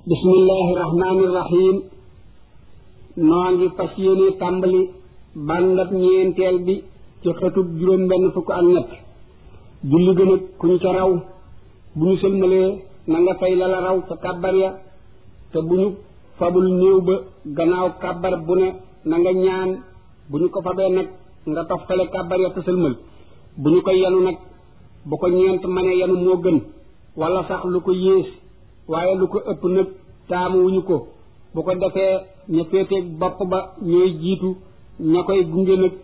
bismillahi rahmaani rahim noo ngi fas yéene tàmbali bàndab ñeenteel bi ci xëtub juróom benn fukk ak ñett julli gën a ku ñu ca raw bu ñu sëlmalee na nga fay la la raw ca kàbbar ya te bu ñu fabul néew ba gannaaw kàbbar bu ne na nga ñaan bu ñu ko fabee nag nga toftale kàbbar ya te sëlmal bu ñu koy yanu nag bu ko ñeent mënee yanu moo gën wala sax lu ko yées waaye lu ko ëpp nag taamu wuñu ko bu ko defee ña féeteeg bopp ba ñooy jiitu ña koy gunge nag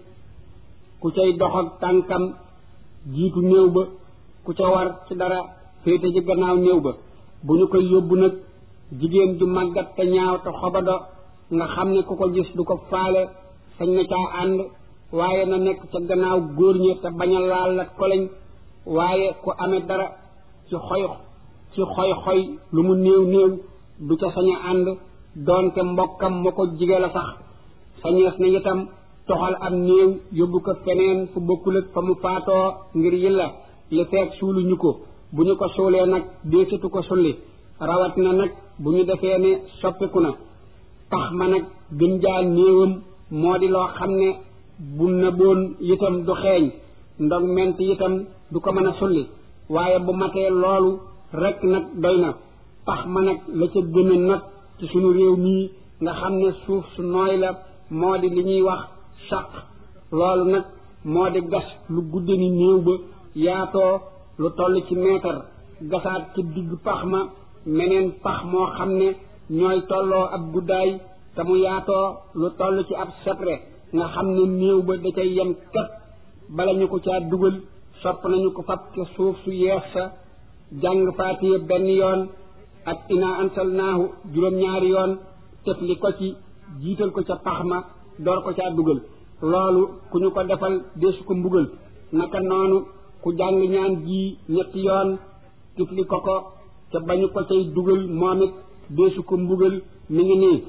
ku cay dox ak tànkam jiitu néew ba ku ca war ci dara féete ci gannaaw néew ba bu ñu koy yóbbu nag jigéen ju màggat te ñaaw te xobado nga xam ne ku ko gis du ko faale sañ na caa ànd waaye na nekk ca gannaaw góor ña te bañ a laal la koleñ waaye ku amee dara ci xoy ci xoy xoy lu mu néew néew du ca sañ a ànd doonte mbokkam ma ko jige la sax sañees na itam toxal am néew yóbbu ko feneen fu bokkul ak fa mu faatoo ngir yilla li feek suuluñu ko bu ñu ko suulee nag deesitu ko sulli rawat na nag bu ñu defee ne soppiku na tax ma nag gën jaa néewam moo di loo xam ne bu nëboon itam du xeeñ ndog ment itam du ko mën a sulli waaye bu matee loolu rek nag doy na pax ma nag la ca gën a nag ci sunu réew mii nga xam ne suuf su nooy la moo di li ñuy wax saq loolu nag moo di gas lu gudde ni néew ba yaatoo lu toll ci meetar gasaat ci digg pax ma meneen pax moo xam ne ñooy tolloo ab guddaay te mu yaatoo lu toll ci ab setre nga xam ne néew ba da cay yem kat bala ñu ko caa dugal sopp nañu ko fab ca suuf su yees sa jàng faatiye benn yoon ak ina ansalnaahu juróom-ñaari yoon tefli ko ci jiital ko ca pax ma door ko caa dugal loolu ku ñu ko defal deesu ko mbugal naka noonu ku jàng ñaan ji ñetti yoon tifli ko ko ca bañu ko cay dugal moom it deesu ko mbugal mi ngi nii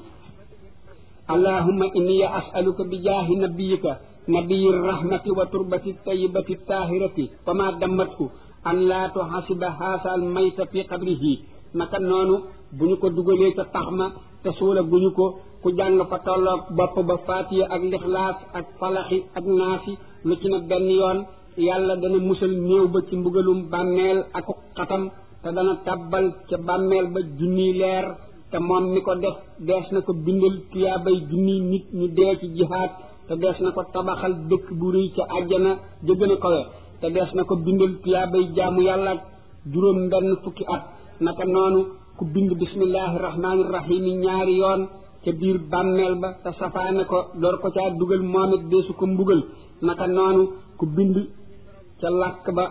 allahumma inni as'aluka bi jaahi nabiyika nabiyi rahmati wa turbati tayyibati tahirati fa ma dammatku an laa tuhasiba haasal mayta fi qabrihi naka noonu bu ñu ko dugalee ca tax ma te suula guñu ko ku jàng fa tolloog bopp ba faatiya ak lixlaas ak falaxi ak naasi lu ci na benn yoon yàlla dana musal néew ba ci mbugalum bàmmeel ak xatam te dana tàbbal ca bàmmeel ba junniy leer te moom mi ko def dees na ko bindal tuyaabay junniy nit ñu dee ci jihaad te dees na ko tabaxal dëkk bu rëy ca àjjana ja gën a kawe te dees na ko bindal tuyaabay jaamu yàlla juróom benn fukki at naka noonu ku bind bismillahi rahmaani rahim ñaari yoon ca biir bàmmeel ba te safaane ko door ko caa dugal moom it deesu ko mbugal naka noonu ku bind ca làkk ba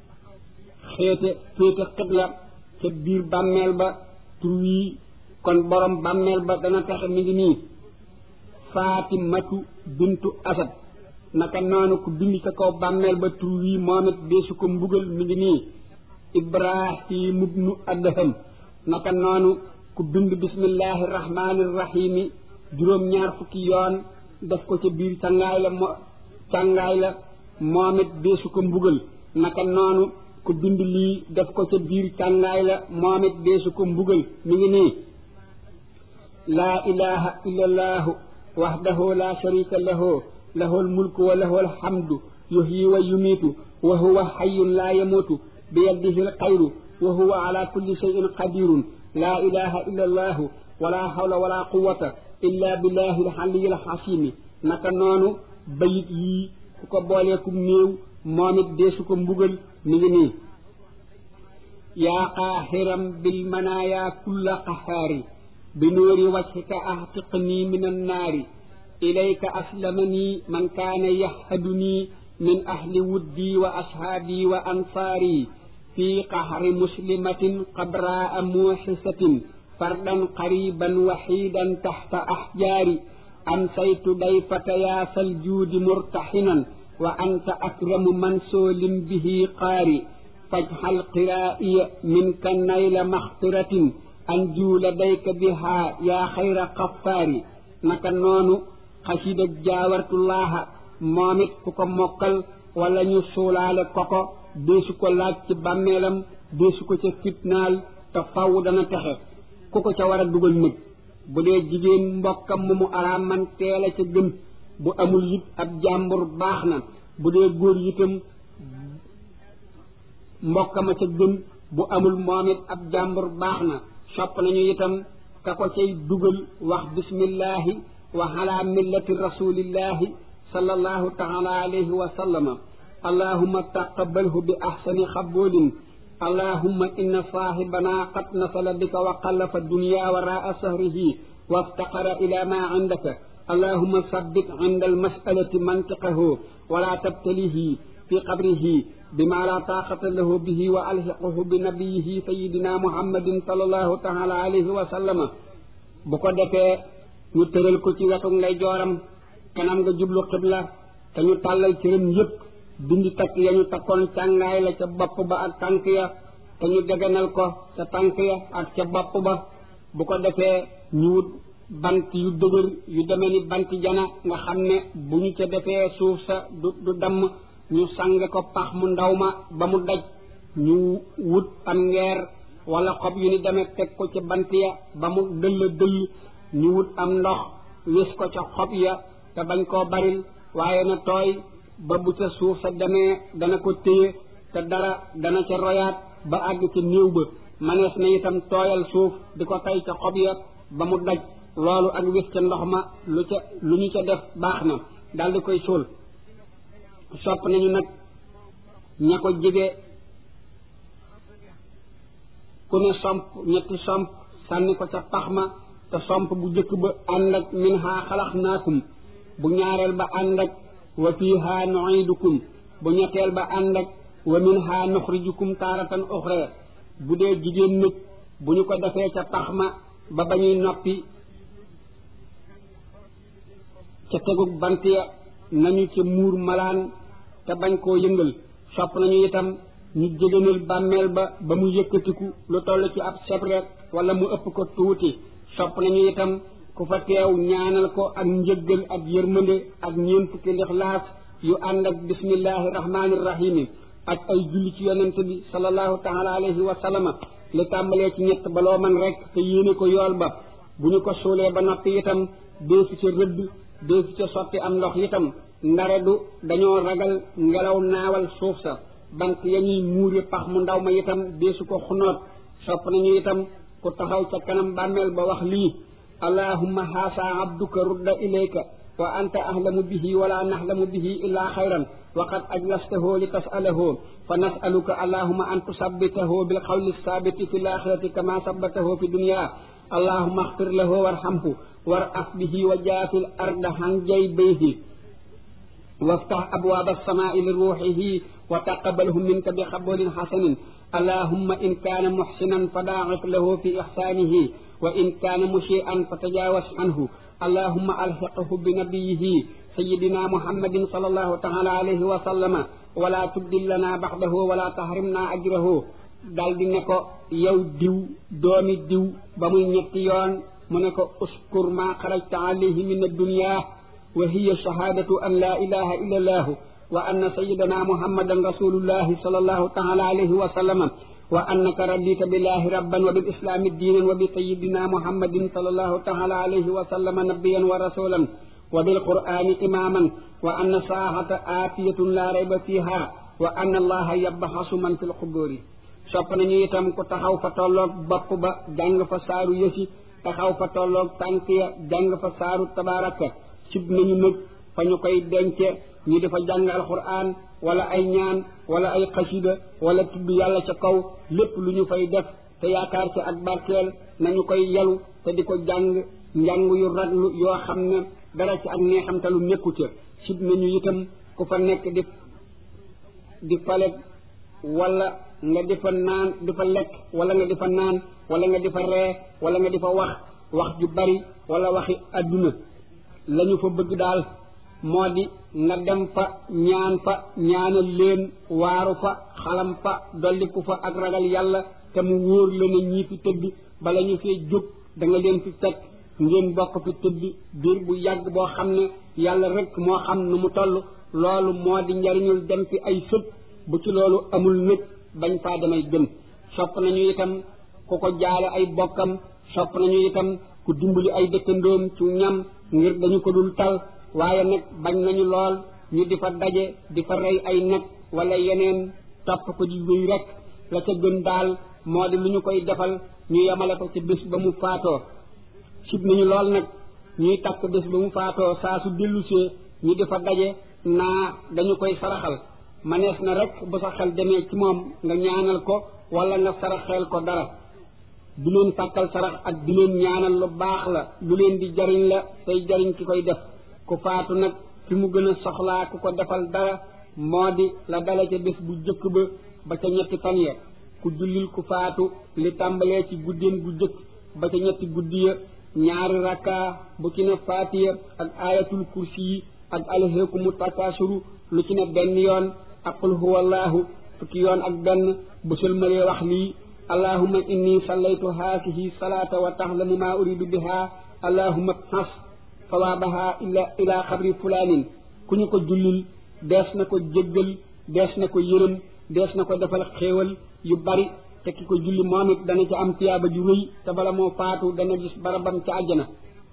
xeete féete xibla ca biir bàmmeel ba tur wii kon borom bàmmeel ba dana taxe mi ngi nii faatimatu bintu asad naka noonu ku bind ca kaw bàmmeel ba tur wii moom it deesu ko mbugal mi ngi nii ibrahim ibnu adham naka noonu ku bind bismillahi rahmaani rahimi juróom-ñaar fukki yoon def ko ca biir càngaay la mo càngaay la moom it deesu ko mbugal naka noonu ku bind lii def ko ca biir càngaay la moom it deesu ko mbugal mi ngi nii laa ilaha illa allahu wahdahu la sharika lahu lahul mulku wa lahul hamdu yuhyi wa yumiitu wa huwa hayyun la yamuutu biyadihi alxayru wa huwa ala kulli shay'in qadirun laa ilaha illa allahu wala hawla wala quwata illa billahi alxaliyi alxasimi naka noonu bayit yii ku ko booleekum néew moom it deesu ko mbugal mi ngi nii yaa qaaxiram bilmanaaya kulla qahaari bi nuuri wajhika ahtiqnii min annaari ilayka aslamanii man kaana yahadunii min ahli wuddii wa ashaabii wa ansaarii fi qahri muslimatin qabraa muuxisatin fardan qariban waxiidan taxta axjaari amsaytu dayfata yaasal juudi murtaxinan wa anta akramu mansoolin bihi qaari fajxal qiraa'iya minka nayla maxfiratin anjuu ladayka bihaa yaa xayra xafaari naka noonu xasida jaawartullaaha moom it ku ko mokkal wala ñu suulaale koko deesu ko laaj ci bàmmeelam deesu ko ca fitnaal te faw dana texe ku ko ca war a dugal nag bu dee jigéen mbokkam mu mu araam man teel a ca gën bu amul it ab jàmbur baax na bu dee góor itam mbokkam a ca gën bu amul moom it ab jàmbur baax na sopp nañu itam ka ko cay dugal wax bismillahi wa ala millati rasulillahi sallallahu taala alayhi wa sallama allahumma taqabalhu bi ahsani xaboolin allahumma inna saahibana qad nasala bika wa qallafa dunya waraa sahrihi waftaqara ila ma indaka allahumma sabbit inda almasalati mantiqahu wala tabtalihi fi qabrihi bima la taqata lahu bihi wa alxiqahu bi nabiyihi sayidina muhammadin sallallahu taala alayhi wa sallama bu ko defee ñu tëral ko ci wetu ngay jooram kanam nga jublu xibla te ñu tàllal cëram yépp dindi takk ya ñu takkoon càngaay la ca bopp ba ak tànk ya te ñu deganal ko ca tànk ya ak ca bopp ba bu ko defee ñu wut bant yu dëgër yu demee ni bant jana nga xam ne bu ñu ca defee suuf sa du du damm ñu sange ko pax mu ndaw ma ba mu daj ñu wut am ngeer wala xob yu ni demee teg ko ca bant ya ba mu dëll dëll ñu wut am ndox wis ko ca xob ya te bañ koo baril waaye na tooy ba bu ca suuf sa demee dana ko téye te dara dana ca royaat ba àgg ca néew ba manees na itam tooyal suuf di ko tay ca xob ya ba mu daj loolu ak wis ca ndox ma lu ca lu ñu ca def baax na daal di koy suul sopp nañu nag ña ko jege ku ne somp ñetti somp sànni ko ca pax ma te somp bu jëkk ba ànd ak min haa xalaxnaakum bu ñaareel ba ànd ak wa fiiha nuidukum bu ñetteel ba ànd ak wa minha nuxrijukum taaratan uxra bu dee jigéen nag bu ñu ko defee ca pax ma ba ba ñuy noppi ca tegug bant ya nañu ca muur malaan te bañ koo yëngal sopp nañu itam ñu jégénal bàmmeel ba ba mu yëkkatiku lu toll ci ab sebret wala mu ëpp ko tuuti sopp nañu itam ku fa teew ñaanal ko ak njëggal ak yërmande ak ñeent fukki lixlaas yu ànd ak bismillahi rahmaani rahimi ak ay julli ci yonent bi sallallahu taala alayhi wa sallama li tàmbalee ci ñett baloo man rek te yéene ko yool ba bu ñu ko suulee ba noppi itam deesu ca rëdd deesu ca sotti am ndox itam ndare du dañoo ragal ngelaw naawal suuf sa bant ya ñuy muure pax mu ndaw ma itam deesu ko xunoot sopp nañu itam ku taxaw ca kanam bàmmeel ba wax lii allahumma haasa abduka rudda ilayka wa anta ahlamu bihi wala nahlamu bihi illa xayran wa qad ajlastahu li tasalahu fa nasaluka allahumma an tusabbitahu bil qawli sabiti fi laxirati kama sabbatahu fi dunya allahumma axfir lahu warhamhu waraf bihi wa jaafil arda han jaybayhi وافتح أبواب السماء لروحه وتقبله منك بقبول حسن اللهم إن كان محسنا فداعف له في إحسانه وإن كان مسيئا فتجاوز عنه اللهم ألحقه بنبيه سيدنا محمد صلى الله تعالى عليه وسلم ولا تبدل لنا بعده ولا تحرمنا أجره dal di ne ko yow diw doomi diw ba muy ñetti yoon mu ne ko uskur ma xarajta alayhi min addunya wa hiya shahadatu an la ilaha illa allah wa anna sayyidana muhammadan rasulullahi sallallahu ta'ala alayhi wa sallama wa annaka radita billahi rabban wa bil islami diinan wa bi sayyidina muhammadin sallallahu ta'ala alayhi wa sallama nabiyyan wa rasulan wa bil qur'ani imaman wa anna saahata aatiyatun la rayba fiha wa anna allaha yabhasu man fil quburi sopp nañu itam ku taxaw fa tolloog bopp ba jàng fa saaru yësi taxaw fa tolloog tànk ya jàng fa saaru tabaraka sib nañu nag fa ñu koy dence ñi dafa jàng alquran wala ay ñaan wala ay xasida wala tudd yàlla ca kaw lépp lu ñu fay def te yaakaar ci ak barkeel nañu koy yalu te di ko jàng njàng yu raglu yoo xam ne dara ci ak neexamtalu nekku ca sib nañu itam ku fa nekk di di falet wala nga di fa naan di fa lekk wala nga di fa naan wala nga di fa ree wala nga di fa wax wax ju bari wala waxi adduna lañu fa bëgg daal moo di nga dem fa ñaan fa ñaanal leen waaru fa xalam fa dolliku fa ak ragal yàlla te mu wóor la ne ñii fi tëdd bala ñu fee jóg da nga leen fi fekk ngeen bokk fi tëdd biir bu yàgg boo xam ne yàlla rek moo xam nu mu toll loolu moo di njariñul dem fi ay sët bu ci loolu amul nag bañ faa demay gën sopp nañu itam ku ko jaale ay bokkam sopp nañu itam ku dimbali ay dëkkandoom ci ñam ngir dañu ko dul tal waaye nag bañ nañu lool ñu di fa daje di fa rey ay nag wala yeneen topp ko di wéy rek la ca gën daal moo di lu ñu koy defal ñu yemale ko ci bés ba mu faatoo sib nañu lool nag ñuy takk bés ba mu faatoo saa su dellusee ñu di fa daje naa dañu koy saraxal manees na rek bu sa xel demee ci moom nga ñaanal ko wala nga saraxeel ko dara du leen tàkkal sarax ak di leen ñaanal lu baax la lu leen di jariñ la tey jariñ ki koy def ku faatu nag fi mu gën a soxlaa ku ko defal dara moo di la dale ca bés bu jëkk ba ba ca ñetti fan ya ku jullil ku faatu li tàmbalee ci guddeem gu jëkk ba ca ñetti guddi ya ñaari rakka bu ci ne faatiya ak ayatul kursi yi ak alhaakumu takaasuru lu ci ne benn yoon ak qul huwallahu fukki yoon ak benn bu sëlmalee wax lii allahumma inni sallaytu haasihi salaata wa taxlamu maa uridu biha allahumma xas sawaabaha ila ila xabri fulaanin ku ñu ko jullil dees na ko jéggal dees na ko yërëm dees na ko defal xéewal yu bari te ki ko julli moom it dana ci am tiyaaba ju rëy te bala moo faatu dana gis barabam ca àjjana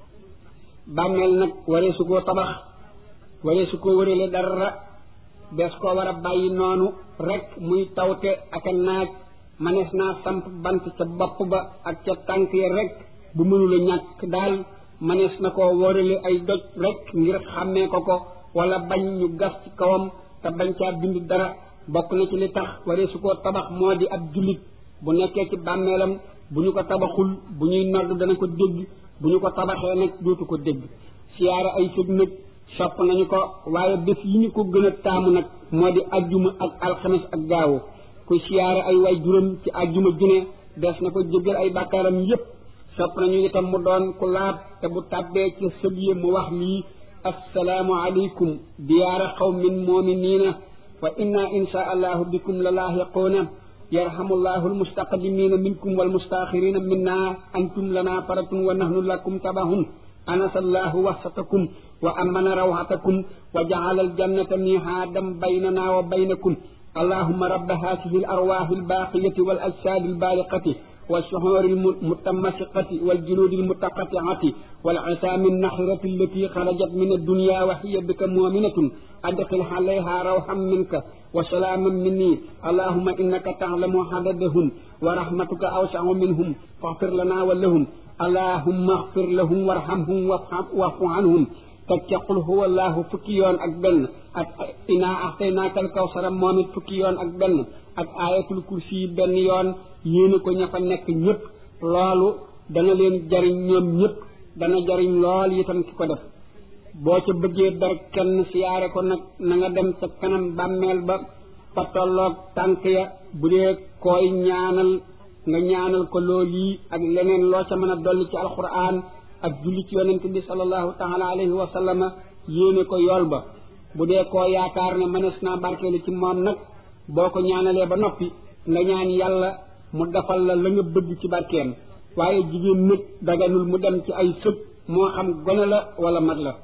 bàmmeel nag waree su koo tabax waree su koo wërale dara dees koo war a bàyyi noonu rek muy tawte ak a naaj manees naa samp bant ca bopp ba ak ca tànk ya rek bu mënula ñàkk daal manees na koo wërale ay doj rek ngir xàmmee ko ko wala bañ ñu gas ci kawam te bañ caa bind dara bokk na ci li tax waree su koo tabax moo di ab jullit bu nekkee ci bàmmeelam bu ñu ko tabaxul bu ñuy nodd dana ko dégg bu ñu ko tabaxee nag dootu ko dégg siyaara ay sëg nag sopp nañu ko waaye bés yi ñu ko gën a taamu nag moo di ajjuma ak alxames ak gaawu ku siyaara ay way juróom ci ajjuma june des na ko jéggal ay bàkkaaram yépp sopp nañu itam mu doon ku laab te bu tàbbee ci sëg yi mu wax lii assalaamu aleykum diyaara qawmin mu'miniina wa inna insha allahu bikum la laahiquuna yarhamullahu almustaqdimina minkum walmustaxirina minna antum lana faratun wa nahnu lakum tabahun anasallahu wasatakum wa amana rawhatakum wa jaala aljannata mihaadan baynana wa baynakum اللهم رب هذه الأرواح الباقية والأجساد البالقة والشعور المتمسقة والجلود المتقطعة والعصام النحرة التي خرجت من الدنيا وهي بك مؤمنة أدخل عليها روحا منك وسلاما مني اللهم إنك تعلم عددهم ورحمتك أوسع منهم فاغفر لنا ولهم اللهم اغفر لهم وارحمهم واعف عنهم تقول هو الله فكيون أكبر ak ina axtaynaakal kawsara moom it fukki yoon ak benn ak ayatul kursi yi benn yoon yéene ko ña fa nekk ñëpp loolu dana leen jariñ ñoom ñëpp dana jariñ lool itam ki ko def boo ca bëggee dar kenn siyaare ko nag na nga dem ca kanam bàmmeel ba fa tolloog tànk ya bu dee koy ñaanal nga ñaanal ko lool yi ak leneen loo ca mën a dolli ci alquran ak julli ci yonent bi sallallahu taala alayhi wa sallama yéene ko yool ba bu dee koo yaakaar ne mënees naa barkeelu ci moom nag boo ko ñaanalee ba noppi nga ñaan yàlla mu defal la la nga bëgg ci barkeem waaye jigéen nag daganul mu dem ci ay sëg moo xam gone la wala mag la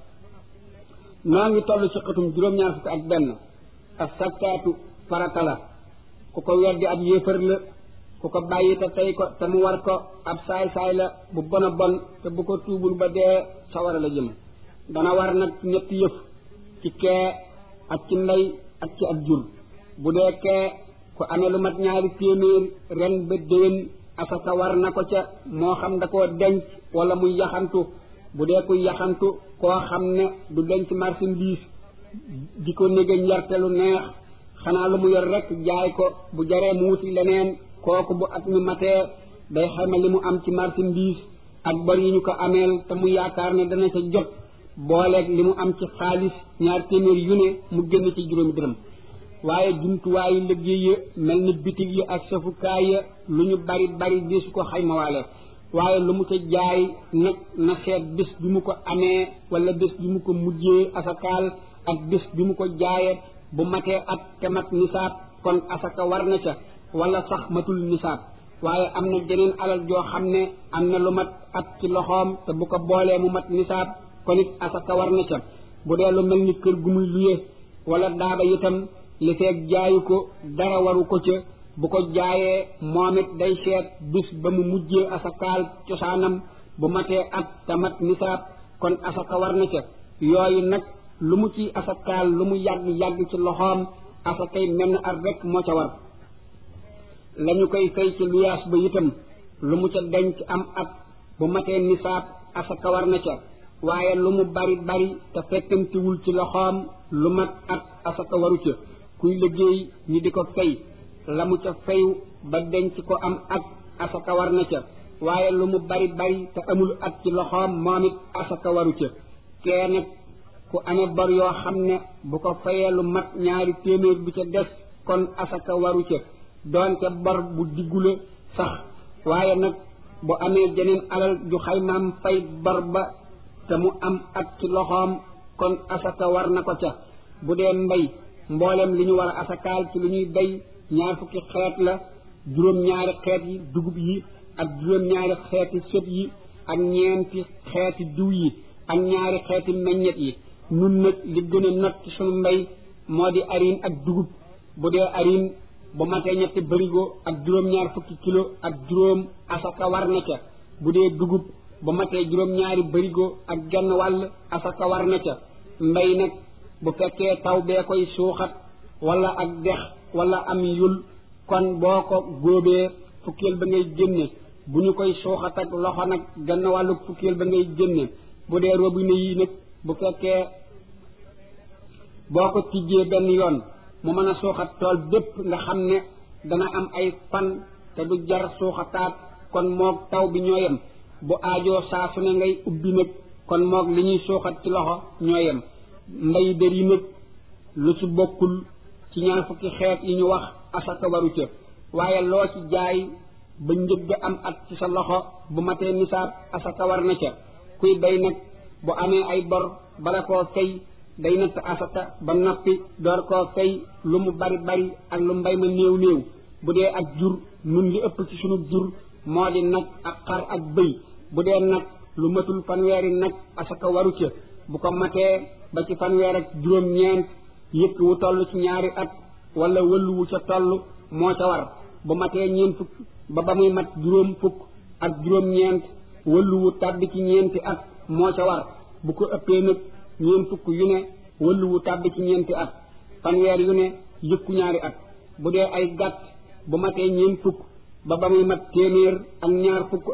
noo ngi toll ci xatum juróom-ñaar fukk ak benn ak sakkaatu farata la ku ko weddi ab yéefar la ku ko bàyyi te tey ko te mu war ko ab saay-saay la bu bon a bon te bu ko tuubul ba dee sawara la jëm dana war nag ñetti yëf ci kee ak ci ndey ak ci ab jur bu dee kee ku amee lu mat ñaari téeméer ren ba déwén asaka war na ko ca moo xam da koo denc wala muy yaxantu bu dee kuy yaxantu koo xam ne du denc marchandise di ko néga njarte lu neex xanaa lu mu yor rek jaay ko bu jaree mu wuti leneen kooku bu at mi matee day xayma li mu am ci marchandise ak bor yi ñu ko ameel te mu yaakaar ne dana ca jot booleeg li mu am ci xaalis ñaar téeméer yu ne mu génn ci juróomi dërëm waaye jumtuwaayu liggéey ya mel ni bitig yi ak safukaay ya lu ñu bari bari deesu ko xaymawaale waaye lu mu ca jaay nag na seet bés bi mu ko amee wala bés bi mu ko mujjee asakaal ak bés bi mu ko jaayee bu matee at te mat nisaab kon asaka war na ca wala sax matul nisaab waaye am na jeneen alal joo xam ne am na lu mat at ci loxoom te bu ko boolee mu mat nisaab kon it asaka war na ca bu dee lu mel ni kër gu muy luye wala daaba itam li feeg jaayu ko dara waru ko ca bu ko jaayee moom it day seet bis ba mu mujjee asakaal cosaanam bu matee at tamat nisaab kon asaka war na ca yooyu nag lu mu ci asakaal lu mu yàgg yàgg ci loxoom asakay menn at rek moo ca war lañu koy fay ci luyaas ba itam lu mu ca denc am at bu matee nisaab asaka war na ca waaye lu mu bari bari te fekkantiwul ci loxoom lu mat at asaka waru ca kuy liggéey ñi di ko fay la mu ca fayu ba denc ko am at asaka war na ca waaye lu mu bari bari te amul at ci loxoom moom it asaka waru ca kee nag ku amee bor yoo xam ne bu ko fayee lu mat ñaari téeméer bu ca des kon asaka waru ca doonte bor bu diggule sax waaye nag bu amee jeneen alal ju xaymaam fay bor ba te mu am at ci loxoom kon asaka war na ko ca bu dee mbay mboolem li ñu war a asakaal ci lu ñuy bay ñaar fukki xeet la juróom-ñaari xeet yi dugub yi ak juróom-ñaari xeeti sëb yi ak ñeenti xeeti diw yi ak ñaari xeeti meññet yi nun nag li gën a not ci sunu mbay moo di arin ak dugub bu dee arin bu matee ñetti bërigo ak juróom-ñaar fukki kilo ak juróom asaka war na ca bu dee dugub bu matee juróom-ñaari bërigo ak genn wàll asaka war na ca mbay nag bu fekkee taw bee koy suuxat wala ak dex wala am yul kon boo ko góobee fukkeel ba ngay génne bu ñu koy suuxat ak loxo nag genn wàllu fukkeel ba ngay génne bu dee robinet yi nag bu fekkee boo ko tijjee benn yoon mu mën a suuxat tool bépp nga xam ne dana am ay fan te du jar suuxataat kon moog taw bi ñoo yem bu aajoo saa su ne ngay ubbi nag kon moog li ñuy suuxat ci loxo ñoo yem mbay dër yi nag lu ci bokkul ci ñaar fukki xeet yi ñu wax asaka waru ca waaye loo ci jaay ba njëgg am at ci sa loxo bu matee nisaab asaka war na ca kuy bay nag bu amee ay bor bala koo fay day natt asaka ba noppi door koo fay lu mu bari bari ak lu mbay ma néew néew bu dee ak jur nun li ëpp ci sunu jur moo di nag ak xar ak bëy bu dee nag lu matul fanweeri nag asaka waru ca bu ko matee ba ci fanweer ak juróom-ñeent yëkk wu toll ci ñaari at wala wëllu wu ca toll moo ca war bu matee ñeent fukk ba ba muy mat juróom fukk ak juróom-ñeent wëllu wu tàbbi ci ñeenti at moo ca war bu ko ëppee nag ñeent fukk yu ne wëllu wu tàbbi ci ñeenti at fanweer yu ne yëkku ñaari at bu dee ay gàtt bu matee ñeent fukk ba ba muy mat téeméer ak ñaar fukk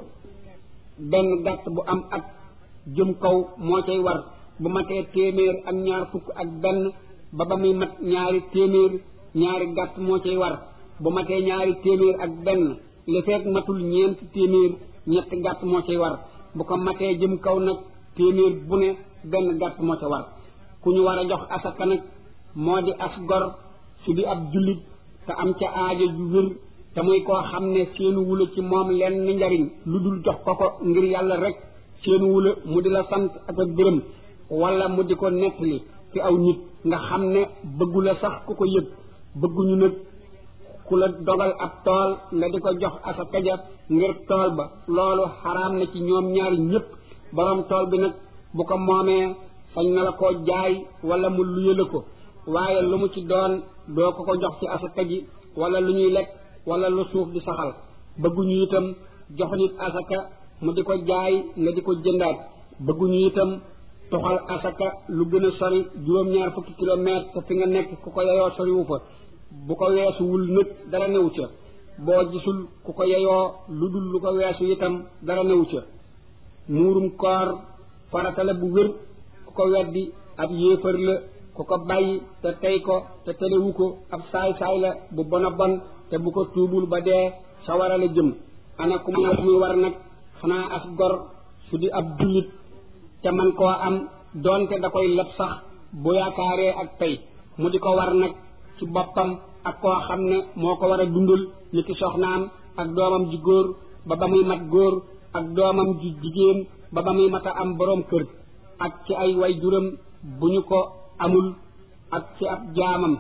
benn gàtt bu am at jëm kaw moo cay war bu matee téeméer ak ñaar fukk ak benn ba ba muy mat ñaari téeméer ñaari gàtt moo cay war bu matee ñaari téeméer ak benn li fekk matul ñeenti téeméer ñetti gàtt moo cay war bu ko matee jëm kaw nag téeméer bu ne benn gàtt moo ca war ku ñu war a jox asaka nag moo di as gor su di ab jullit te am ca aajo ju wér te muy koo xam ne seenu wula ci moom lenn njariñ lu dul jox ko ko ngir yàlla rek seenu wula mu di la sant ak a gërëm wala mu di ko nettali ci aw nit nga xam ne bëggu la sax ku ko yëg bëgguñu nag ku la dogal ab tool nga di ko jox asaka ja ngir tool ba loolu xaraam na ci ñoom ñaari ñépp borom tool bi nag bu ko moomee sañ na la koo jaay wala mu luye la ko waaye lu mu ci doon doo ko ko jox ci asaka ji wala lu ñuy lekk wala lu suuf di saxal bëgguñu itam jox nit asaka mu di ko jaay nga di ko jëndaat bëgguñu itam toxal asaka lu gën a sori juróom-ñaar fukki kilomètre te fi nga nekk ku ko yeyoo soriwu fa bu ko weesuwul nag dara newu ca boo gisul ku ko yeyoo lu dul lu ko weesu itam dara newu ca muurum koor farata la bu wér ku ko weddi ab yéefar la ku ko bàyyi te tey ko te telewu ko ab saay-saay la bu bona bon te bu ko tuubul ba dee sawara la jëm ana ku mu muy war nag xanaa as gor su di ab jullit te man koo am doonte da koy leb sax bu yaakaaree ak tey mu di ko war nag ci boppam ak koo xam ne moo ko war a dundal ni ki soxnaam ak doomam ji góor ba ba muy mat góor ak doomam ji jigéen ba ba muy mat a am boroom kër ak ci ay way juram bu ñu ko amul ak ci ab jaamam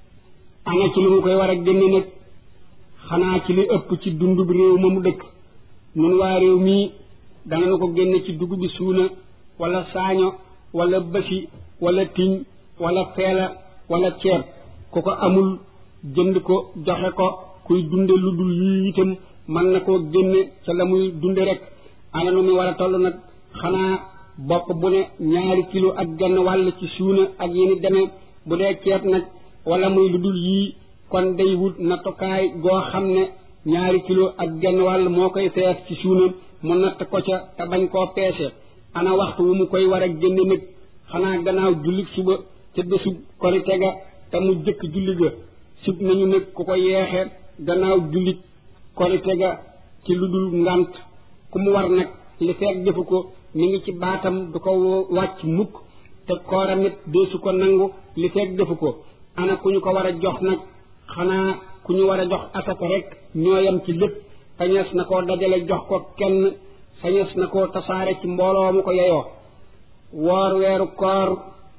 ana ci lu mu koy war a génne nag xanaa ci li ëpp ci dundub réew ma mu dëkk nun waa réew mii danañu ko génne ci dugub bi suuna wala saaño wala bësi wala tiñ wala feela wala ceeb ku ko amul jënd ko joxe ko kuy dunde lu dul yii itam mën na koo génne ca la muy dunde rek ana nu mu war a toll nag xanaa bopp bu ne ñaari kilo ak genn wàll ci suuna ak yéni demee bu dee ceeb nag wala muy lu dul yii kon day wut nattukaay goo xam ne ñaari kilo ak genn wàll moo koy fees ci suuna mu natt ko ca te bañ koo peese ana waxtu wu mu koy war a génne nag xanaa gannaaw jullit suba ca bésu korite ga te mu jëkk julli ga sib nañu nag ku ko yeexe gannaaw jullit korite ga ci lu dul ngant ku mu war nag li feeg defu ko mi ngi ci baatam du ko wàcc mukk te kooram it deesu ko nangu li feeg defu ko ana ku ñu ko war a jox nag xanaa ku ñu war a jox asaka rek ñooyam ci lépp sañees na koo dajale jox ko kenn sañees na koo tasaare ci mbooloo mu ko yeyoo woor weeru koor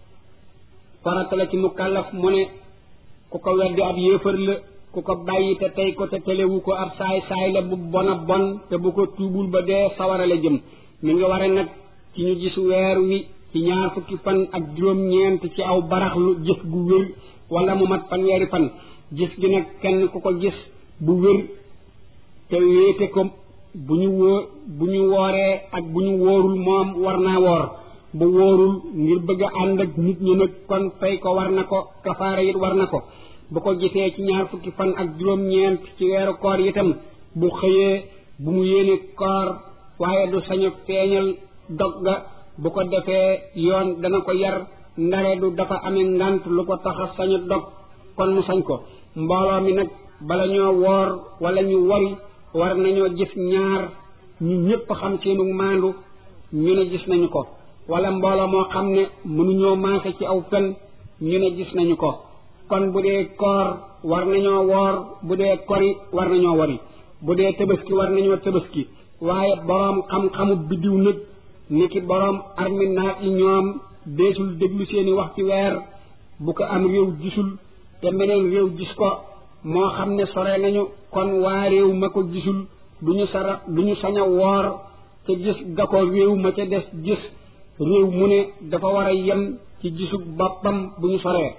farata la ci mukallaf mu ne ku ko weddi ab yéefar la ku ko bàyyi te tey ko te telewu ko ab saay saay la bu bon a bon te bu ko tuubul ba dee sawara la jëm mi ngi ware nag ci ñu gis weer wi ci ñaar fukki fan ak juróom-ñeent ci aw baraxlu gis gu wér wala mu mat fanweeri fan gis gi nag kenn ku ko gis bu wér te wéete ko bu ñu wóor bu ñu wooree ak bu ñu wóorul moom war naa woor bu wóorul ngir bëgg a ànd ak nit ñi nag kon fay ko war na ko kafaara it war na ko bu ko gisee ci ñaar fukki fan ak juróom-ñeent ci weeru koor itam bu xëyee bu mu yéene koor waaye du sañ a feeñal dog ga bu ko defee yoon dana ko yar ndare du dafa amee ngant lu ko tax a sañ a dog kon mu sañ ko mbooloo mi nag bala ñoo woor wala ñu wari war nañoo gis ñaar ñu ñépp xam seenu maandu ñu ne gis nañu ko wala mbooloo moo xam ne mënuñoo maase ci aw fen ñu ne gis nañu ko kon bu dee koor war nañoo woor bu dee kori war nañoo wari bu dee tëbaski war nañoo tëbaski waaye boroom xam-xamu biddiw nag niki boroom armi naat yi ñoom deesul déglu seeni wax ci weer bu ko am réew gisul te meneen réew gis ko moo xam ne sore nañu kon waa réew ma ko gisul du ñu sara du ñu sañ a woor te gis ga ko réew ma ca des gis réew mu ne dafa war a yem ci gisug boppam bu ñu soree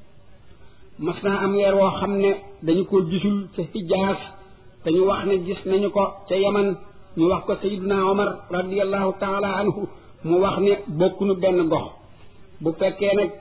mas naa am weer woo xam ne dañu ko gisul ca Hijaas te ñu wax ne gis nañu ko ca Yaman ñu wax ko Sayyiduna Omar radiyallahu taala anhu mu wax ne bokkunu benn gox bu fekkee nag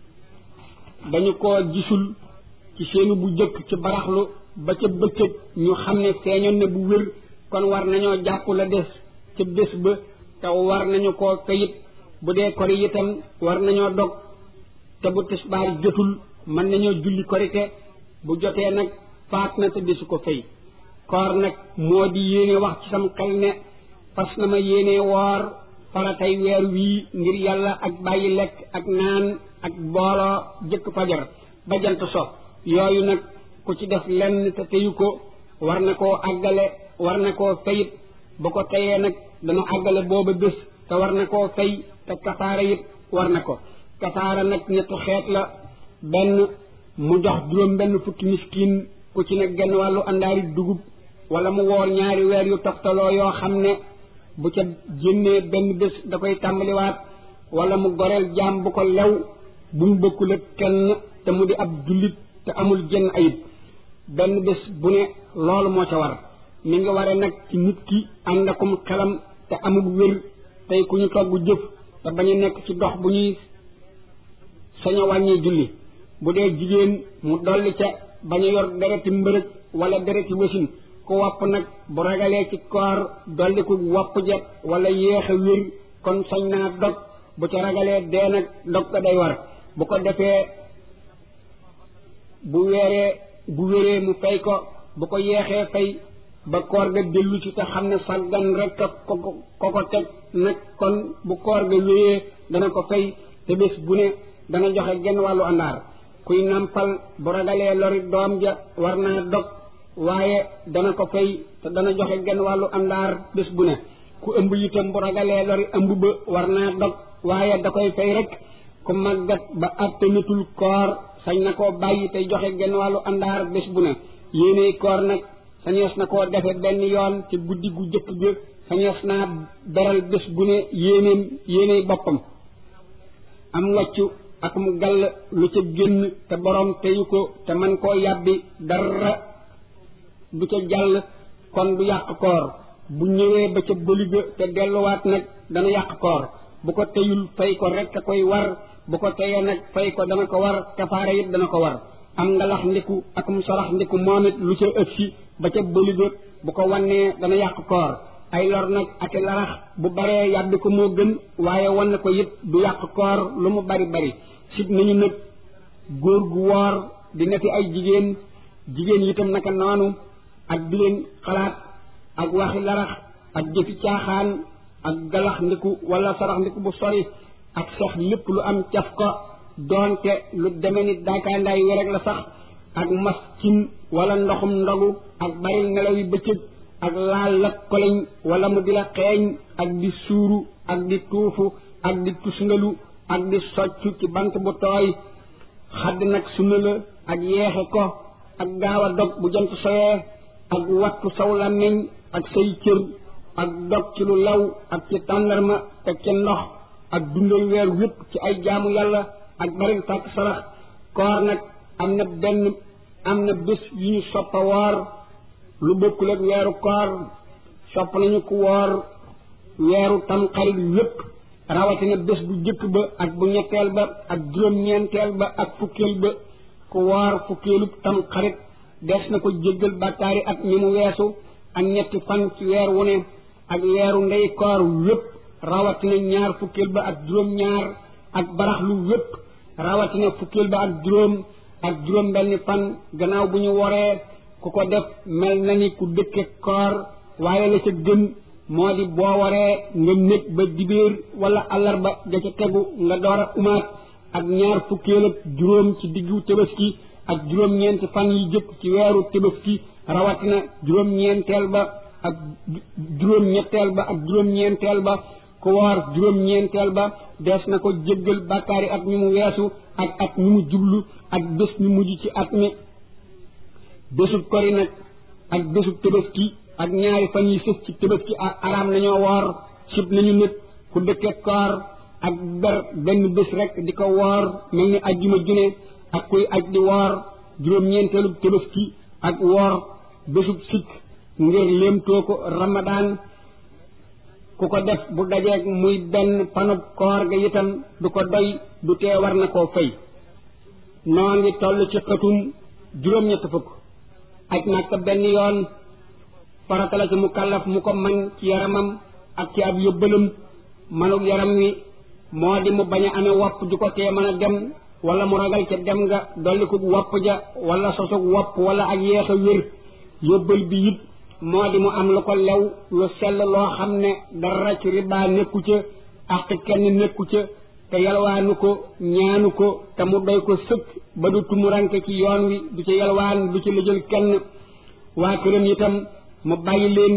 dañu ko gisul ci seenu bu jëkk ci baraxlu ba ca bëccëg ñu xam ne feeñoon ne bu wér kon war nañoo jàpp la des ca bés ba te war nañu koo kayit bu dee kori itam war nañoo dog te bu tisbaar jotul mën nañoo julli korite bu jotee nag faat na te desu ko fay koor nag moo di yéene wax ci sam xel ne fas na ma yéene woor faratay weer wii ngir yàlla ak bàyyi lekk ak naan ak booloo jëkk fajar ba jant so yooyu nag ku ci def lenn te teyu ko war na koo àggale war na koo fayit bu ko teyee nag dana àggale booba bés te war na koo fay te kafaara it war na ko kafaara nag ñetti xeet la benn mu jox juróom benn fukki miskin ku ci ne genn wàllu àndaari dugub wala mu woor ñaari weer yu toftaloo yoo xam ne bu ca génnee benn bés da koy tàmbaliwaat wala mu goreel jaam bu ko lew bu mu bokkul ak kenn te mu di ab jullit te amul jenn ayib benn bés bu ne loolu moo ca war mi ngi ware nag ci nit ki ànd akum xelam te amul wér tey ku ñu togg jëf te bañ a nekk ci dox bu ñuy sañ a wàññi julli bu dee jigéen mu dolli ca bañ a yor dereti mbërëg wala dereti wasin ku wopp nag bu ragalee ci koor dolli ku wopp jet wala yéex a wér kon sañ naa dog bu ca ragalee dee nag dog ko day war bu ko defee bu weeree bu wéree mu fay ko bu ko yeexee fay ba koor ga dellu ci te xam ne sàggan rek a ko ko ko teg nag kon bu koor ga wéyee dana ko fay te bés bu ne dana joxe genn wàllu àndaar kuy nampal bu ragalee lori doom ja war naa dog waaye dana ko fay te dana joxe genn wàllu àndaar bés bu ne ku ëmb itam bu ragalee lori ëmb ba war naa dog waaye da koy fay rek ku màggat ba attanitul koor sañ na koo bàyyi tey joxe genn wàllu àndaar bés bu ne yéeney koor nag sañees na koo defe benn yoon ci guddi gu jëkk ga sañees naa beral bés bu ne yéeneem yéeney boppam am wàccu ak mu gàll lu ca génn te borom teyu ko te man koo yàbbi dara du ca jàll kon du yàq koor bu ñëwee ba ca bëliga te delluwaat nag dana yàq koor bu ko teyul fay ko rek a koy war bu ko teyee nag fay ko dana ko war kafaara it dana ko war am nga lax ndiku ak mu sarax ndiku moom it lu ca ëgsi ba ca bëliga bu ko wannee dana yàq koor ay lor nag ak larax bu baree yàbbi ko moo gën waaye wan ko it du yàq koor lu mu bari bari sib nañu nag góor gu woor di nefi ay jigéen jigéen itam naka noonu ak di leen xalaat ak waxi larax ak jëfi caaxaan ak galax ndiku wala sarax ndiku bu sori ak sax lépp lu am caf ko doonte lu deme ni daakaandaay werek la sax ak mas cin wala ndoxum ndogu ak baril nelaw yi bëccëg ak laal la koleñ wala mu di la xeeñ ak di suuru ak di tuufu ak di tusngalu ak di soccu ci bant bu tooy xadd nag sunna la ak yeexe ko ak gaaw a dog bu jant soyee ak wattu saw làmmiñ ak say cër ak dog ci lu law ak ci tàndarma teg ca ndox ak dundal weer wépp ci ay jaamu yàlla ak baril sàkk sarax koor nag am na benn am na bés yu ñu soppa woor lu bokkul ak weeru koor sopp nañu ku woor weeru tamxarit wépp rawatina bés bu jëkk ba ak bu ñetteel ba ak juróom-ñeenteel ba ak fukkeel ba ku woor fukkeelu tamxarit des na ko jéggal bàkkaari ak ñi mu weesu ak ñetti fan ci weer wu ne ak weeru ndey koor wépp rawatina ñaar fukkeel ba ak juróom-ñaar ak baraxlu wépp rawatina fukkeel ba ak juróom ak juróom benni fan gannaaw bu ñu woree ku ko def mel na ni ku dëkke koor waaye la ca gën moo di boo waree nga nekk ba dibéer wala àllarba ja ca tegu nga door a umaat ak ñaar fukkeel ak juróom ci diggu tabaski ak juróom-ñeenti fan yi jëkk ci weeru tabaski rawatina juróom-ñeenteel ba ak juróom-ñetteel ba ak juróom-ñeenteel ba ku woor juróom-ñeenteel ba dees na ko jéggal bàkkaari at mi mu weesu ak at mi mu jublu ak bés mi mujj ci at mi bésub kori nag ak bésub tabaski ak ñaari fan yi sës ci tabaski ak araam nañoo woor sib nañu nit ku dëkke koor ak ber benn bés rek di ko woor mel ni ajjuma june ak kuy aj di woor juróom-ñeenteelu tabaski ak woor bésub sikk ngir léemtoo ko ramadaan ku ko def bu dajeeg muy benn panub koor ga itam du ko doy du tee war na koo fay noo ngi toll ci xëtum juróom-ñett fukk aj Makka benn yoon farata la ci mu kàllaf mu ko man ci yaramam ak ci ab yóbbalam manug yaram wi moo di mu bañ a amee wopp ju ko tee mën a dem wala mu ragal ca dem nga dolli ko wopp ja wala sosug wopp wala ak yeex a wér yóbbal bi it moo di mu am lu ko lew lu sell loo xam ne dara ci ribaa nekku ca ak kenn nekku ca te yalwaanu ko ñaanu ko te mu doy ko sëkk ba du tumuranke ci yoon wi du ci yalwaan du ci lëjal kenn waa këram itam mu bàyyi leen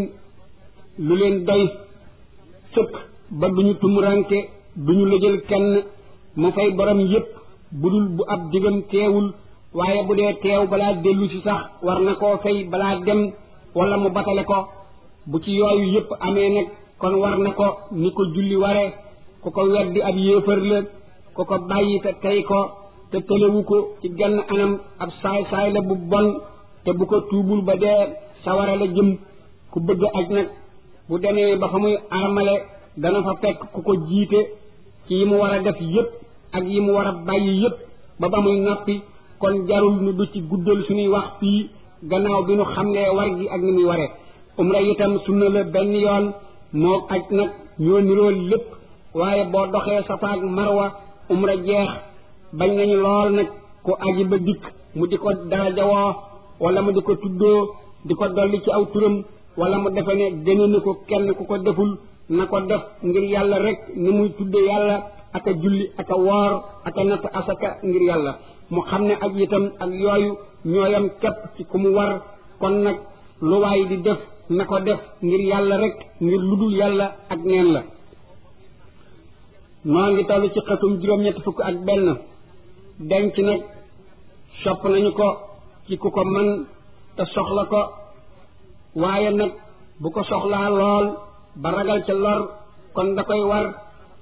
lu leen doy sëkk ba duñu tumuranke duñu lëjal kenn mu fay borom yépp bu dul bu ab digam teewul waaye bu dee teew balaa dellu si sax war na koo fay balaa dem wala mu batale ko bu ci yooyu yépp amee nag kon war na ko ni ko julli ware ku ko weddi ab yéefar la ku ko bàyyi te tey ko te tëlewu ko ci genn anam ab saay-saay la bu bon te bu ko tuubul ba dee sawara la jëm ku bëgg aj nag bu demee ba fa muy armale dana fa fekk ku ko jiite ci yi mu war a def yépp ak yi mu war a bàyyi yépp ba ba muy noppi kon jarul nu du ci guddal suñuy wax fii gannaaw bi nu xamlee war gi ak ni muy ware umra itam sunna la benn yoon moo aj nag ñoo niroo lépp waaye boo doxee safa ak marwa umra jeex bañ nañu lool nag ku aji ba dikk mu di ko darajawoo wala mu di ko tuddoo di ko dolli ci aw turam wala mu defe ne gëne na ko kenn ku ko deful na ko def ngir yàlla rek ni muy tudde yàlla ak a julli ak a woor ak a natt asaka ngir yàlla mu xam ne aj itam ak yooyu ñooyam képp ci ku mu war kon nag lu waay di def na ko def ngir yàlla rek ngir ludul yàlla ak neen la noo ngi toll ci xatum juróom-ñetti fukk ak benn denc nag sopp nañu ko ci ku ko man te soxla ko waaye nag bu ko soxlaa lool ba ragal ca lor kon da koy war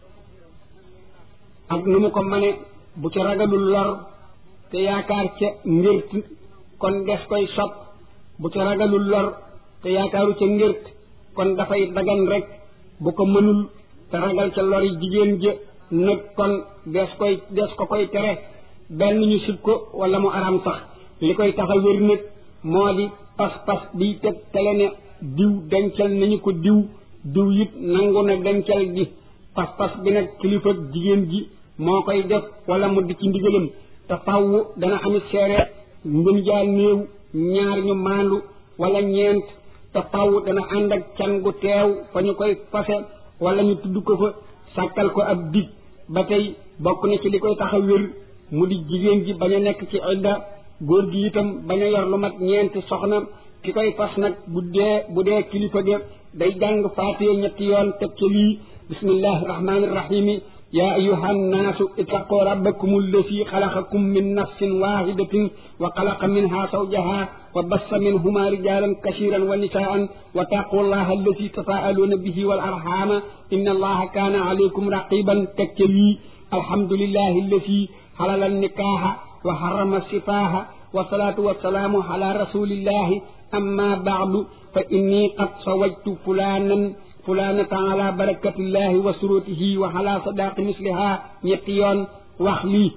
ak nu mu ko mane bu ca ragalul lor te yaakaar ca ngir kon des koy sopp bu ca ragalul lor te yaakaaru ca ngërt kon dafay dagan rek bu ko mënul te ragal ca lor yi jigéen ja nag kon des koy des ko koy tere benn ñu sib ko wala mu araam sax li koy tax a wér nag moo di pas-pas biy teg tele ne diw dencal nañu ko diw diw it nangu na dencal gi pas-pas bi nag kilifa jigéen ji moo koy def wala mu di ci ndigalam te faww dana amit seere ngën jaa néew ñaar ñu maandu wala ñeent te faww dana ànd ak can gu teew fa ñu koy fase wala ñu tudd ko fa sàkkal ko ab dig ba tey bokk na ci li koy tax a wér mu di jigéen ji bañ a nekk ci idda góor gi itam bañ a yor lu mat ñeenti soxna ki koy fas nag bu dee bu dee kilifa ga day jàng faatiye ñetti yoon teg ca lii bismillahi rahmani rahimi ya ayuha nnaasu ittaqu rabbakum alladi xalaqakum min nafsin wahidatin wa xalaqa minha zawjaha wa bassa minhuma rijalan kasiran wa nisaan wa taqu llaha alladi tasaaluuna bihi wal arhama inna allaha kaana alaykum raqiban teg ca lii alhamdulillahi alladi xalala nikaaha wa harrama sifaaha wasalaatu wasalaamu ala rasulillahi amma baadu fa inni qad sawajtu fulanan fulanata ala barakatillahi wa surutihi wa ala sadaqi misliha ñetti yoon wax lii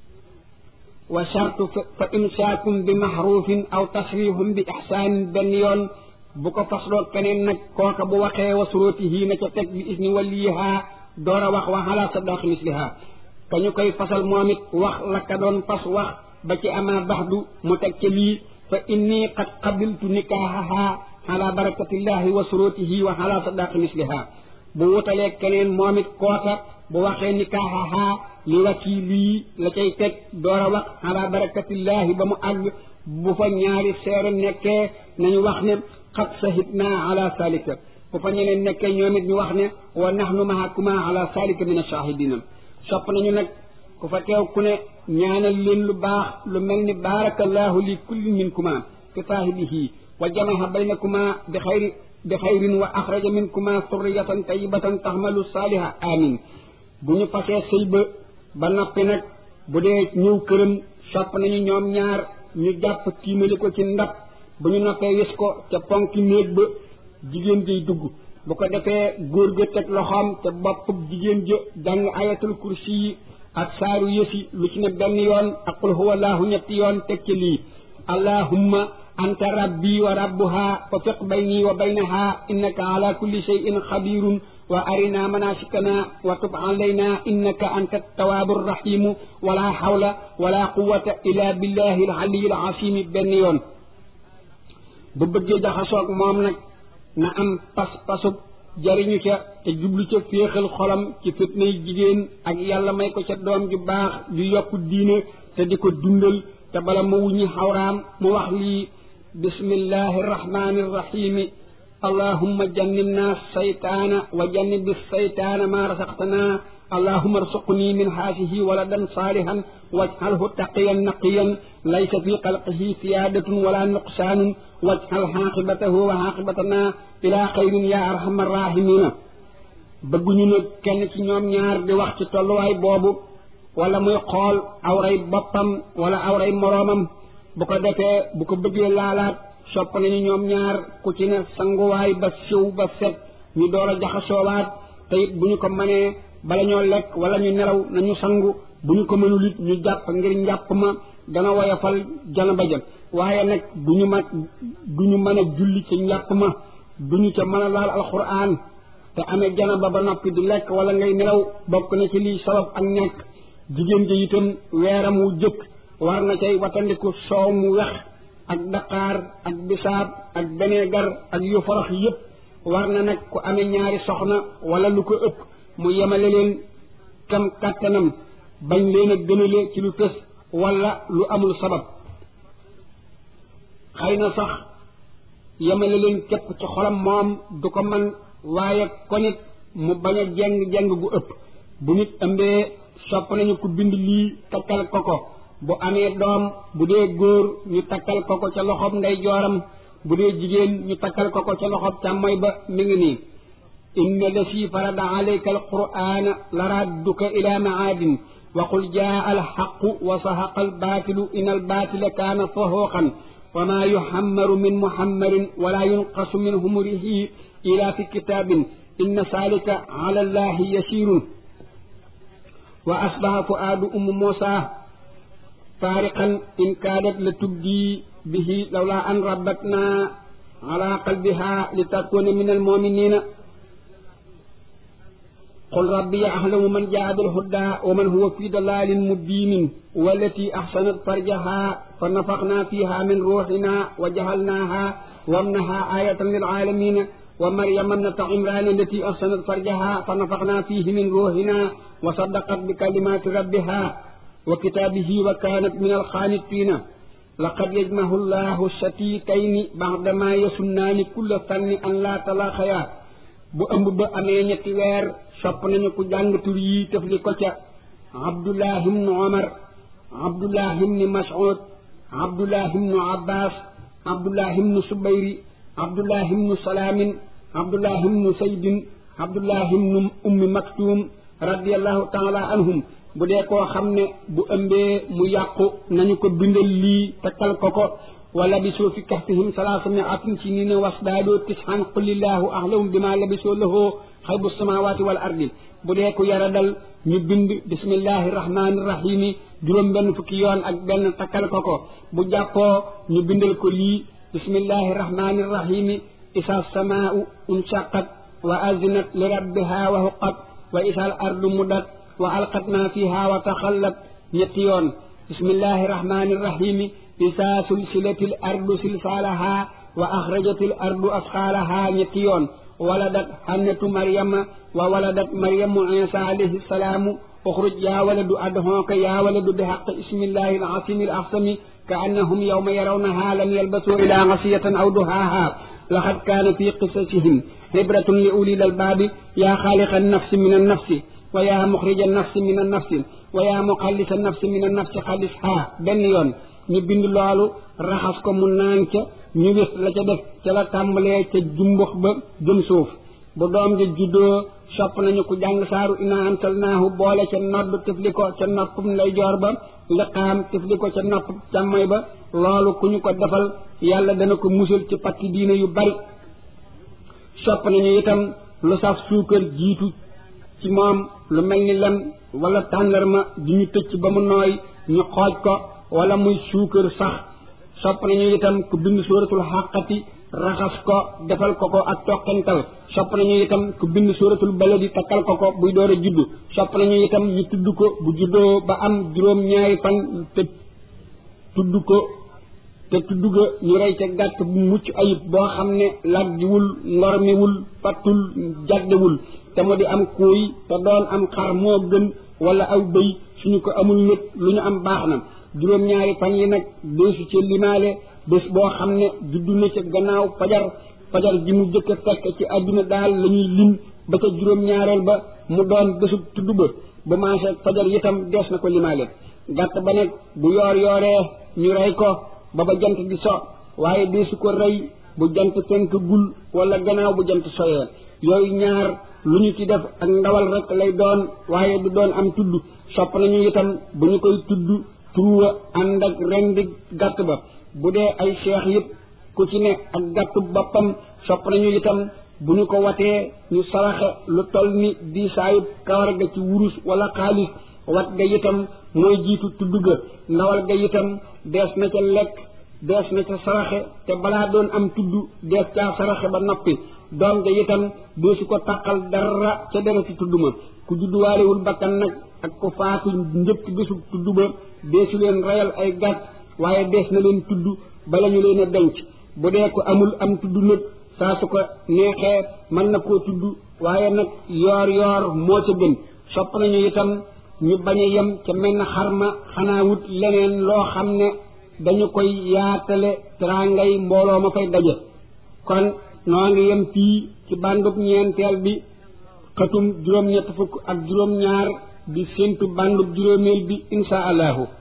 wa chartu fa imsaakum bi maxruufin aw tasrihum bi ixsaanin benn yoon bu ko fasloo keneen nag kooka bu waxee wa surutihi na ca teg bi isni waliha door a wax wa ala sadaqi misliha ka ñu koy fasal moom it wax la ka doon fas wax ba ci ama baxdu mu teg ca lii fa inni qad qabiltu nikaahaha ala barakatillahi wa surutihi wa ala sadaqi misliha bu wutalee keneen moom it kooka bu waxee nikaahaha li wakili la cay teg door a wax ala barakatillahi ba mu àgg bu fa ñaari seere nekkee nañu wax ne qad sahidna ala salika bu fa ñeneen nekkee ñoom it ñu wax ne wa nahnu mahakuma ala salika min ashahidina sopp nañu nag ku fa teew ku ne ñaanal leen lu baax lu mel ni baarakallahu li kulli minkuma fi saahibihi wa jamaha baynakuma bi xayri bi xayrin wa axraja minkuma surriyatan tayyibatan taxmalu saaliha amin bu ñu fasee sëy ba ba noppi nag bu dee ñëw këram sopp nañu ñoom ñaar ñu jàpp tiimali ko ci ndab bu ñu noppee wis ko ca ponki néeg ba jigéen jay dugg bu ko defee góor ga teg loxoom te bopp jigéen ja jàng ayatul kursi yi ak saaru yësi lu ci ne benn yoon ak qul huwa allahu ñetti yoon teg ci lii allahumma anta rabbi wa rabbuha fa fiq bayni wa baynaha innaka ala kulli shay'in xabirun wa arina manasikana wa tub alayna innaka anta tawaabu rahimu wala hawla wala quwata illa billahi al aliyi al asimi benn yoon bu bëggee jaxasoog moom nag na am pas-pasub jariñu ca te jublu ca féexal xolam ci fitnay jigéen ak yàlla may ko ca doom ju baax ju yokk diine te di ko dundal te bala ma wuññi xawraam mu wax lii bismillahi irrahmani irrahimi allahumma jannibna saytaana wa jannibi saytaana ma rasaqtana allahumma arsuqni min haasihi waladan saalihan waj'alhu taqiyan naqiyan laysa fi xalqihi siyaadatun wala nuqsaanun waj'al xaaqibatahu wa xaaqibatana ila xayrin ya arhamar rahimina bëgguñu nag kenn ci ñoom ñaar di wax ci tolluwaay boobu wala muy xool awray boppam wala awray moroomam bu ko defee bu ko bëggee laalaat sopp nañu ñoom ñaar ku ci ne sanguwaay ba siw ba set ñu door a jaxasoowaat te it bu ñu ko mënee bala ñoo lekk wala ñu nelaw nañu sangu bu ñu ko mënul it ñu jàpp ngir njàpp ma dana woyofal janaba ja waaye nag du ñu ma du ñu mën a julli ci njàpp ma du ñu ca mën a laal alquran te amee janaba ba noppi di lekk wala ngay nelaw bokk na ci lii sabab ak ñàkk jigéen ji itam weeram wu jëkk war na cay watandiku soow mu wex ak daqaar ak bisaab ak beneegar ak yu forox yépp war na nag ku amee ñaari soxna wala lu ko ëpp mu yemale leen kam kàttanam bañ leen a gënale ci lu tës wala lu amul sabab xëy na sax yemale leen képp ci xolam moom du ko man waaye konit mu bañ a jeng-jeng gu ëpp bu nit ëmbee sopp nañu ku bind lii takkal ko ko bu amee doom bu dee góor ñu takkal ko ko ca loxob ndey jooram bu dee jigéen ñu takkal ko ko ca loxob càmmoy ba mi ngi nii inna lasi farada alayka alqur'ana la radduka ila maadin wa qul jaa alxaqu wa sahaqa albaatilu in albaatila kaana sahuqan وما يحمر من محمر ولا ينقص من همره إلى في كتاب إن ذلك على الله يسير وأصبح فؤاد أم موسى فارقا إن كادت لتبدي به لولا أن ربتنا على قلبها لتكون من المؤمنين قل ربي أعلم من جاء بالهدى ومن هو في ضلال مبين والتي أحسنت فرجها فنفخنا فيها من روحنا وجعلناها وابنها آية للعالمين ومريم ابنة عمران التي أحسنت فرجها فنفخنا فيه من روحنا وصدقت بكلمات ربها وكتابه وكانت من الخانتين لقد يجمع الله الشتيتين بعدما يسنان كل فن أن لا تلاخيا bu ëmb ba amee ñetti weer sopp nañu ku jàng tur yi tëfli ko ca abdullah ibnu omar abdullah ibnu mas'ud abdullah ibnu abbas abdullah ibnu subayri abdullah ibnu salaamin abdullah ibnu saydin abdullah ibnu ummi maktum radiallahu taala anhum bu dee koo xam ne bu ëmbee mu yàqu nañu ko bindal lii takkal ko ko wala bisoo fi kahfihim salaasa miatin sinina wasdaadoo tishan qulillahu ahlahu bima labisoo lahoo xaybu samawati wal ardi bu dee ku yara dal ñu bind bismillahi rahmani rahimi juróom benn fukki yoon ak benn takkal ko ko bu jàppoo ñu bindal ko lii bismillahi rahmani rahimi isa samaau unshaqat wa azinat li rabbiha wa huqat wa isa al ardu mudat wa alqat ma fiha wa taxallat ñetti yoon bismillahi rahmani rahimi isa sulsilatil ardu silsaalaha wa axrajatil ardu asqaalaha ñetti yoon waladat hannatu maryama wa waladat maryamu isa alayhi salaamu uxruj yaa waladu adhooka yaa waladu bi xaq ismillahi alazimi alaxsami ka annahum yawma yarawnaha lam yalbasuu ila gasiyatan aw duhaaha laqad kaana fi qisasihim ibratun li ulil albaabi yaa xaaliqa annafsi min annafsi wa yaa muxrija annafsi min annafsi wa yaa muxallisa annafsi min annafsi xallisha benn yoon ñu bind loolu raxas ko mu naan ca ñu wis la ca def ca la tàmbalee ca jumbux ba jëm suuf bu doom ja juddoo sopp nañu ku jàng saaru ina antalnaahu boole ca nodd tifli ko ca noppum ndeyjoor ba liqaam tifli ko ca nopp càmmoy ba loolu ku ñu ko defal yàlla dana ko musal ci patti diine yu bari sopp nañu itam lu saf suukar jiitu ci moom lu mel ni lem wala tàndarma di ñu tëcc ba mu nooy ñu xooj ko wala muy suukar sax sopp nañu itam ku bind suratul xàqati raxas ko defal ko ko ak toqental sopp nañu itam ku bind suratul baladi takkal ko ko buy door a juddu sopp nañu itam ñu tudd ko bu juddoo ba am juróom ñaari fan te tudd ko te tudd ga ñu rey ca gàtt bu mucc ayib boo xam ne laggiwul ngormiwul pattul jaddewul te mu di am kuuy te doon am xar moo gën wala aw bëy suñu ko amul nit lu ñu am baax na juróom-ñaari fan yi nag deesu ci limaale bés boo xam ne juddu na ca gannaaw fajar fajar ji mu jëkk a fekk ci àdduna daal la ñuy lim ba ca juróom-ñaareel ba mu doon bésub tudd ba ba maase fajar itam dees na ko limaale gàtt ba nag bu yoor yooree ñu rey ko ba ba jant di so waaye deesu ko rey bu jant fenk gul wala gannaaw bu jant soyee yooyu ñaar lu ñu ci def ak ndawal rek lay doon waaye du doon am tudd sopp nañu itam bu ñu koy tudd turuwa ànd ak rendi gàtt ba bu dee ay seex yëpp ku ci ne ak gàttu boppam sopp nañu itam bu ñu ko watee ñu saraxe lu toll ni diisaayu kawar ga ci wurus wala xaalis wat ga itam mooy jiitu tudd ga ndawal ga itam dees na ca lekk dees na ca saraxe te balaa doon am tudd dees caa saraxe ba noppi doom ga itam deesu ko taqal dara ca dara ci tudd ma ku judduwaalewul bakkan nag ak ko faatu njëkk bésu tudd ba deesu leen reyal ay gàtt waaye dees na leen tudd bala ñu leen a denc bu dee ko amul am tudd nag saa su ko neexee mën na koo tudd waaye nag yoor yoor moo ca gën sopp nañu itam ñu bañ a yem ca mel na xarma xanaa wut leneen loo xam ne dañu koy yaatale teraangay mbooloo ma fay daje kon noo ngi yem fii ci bandub ñeenteel bi xatum juróom-ñett fukk ak juróom-ñaar di séntu bandub juróomeel bi insha allahu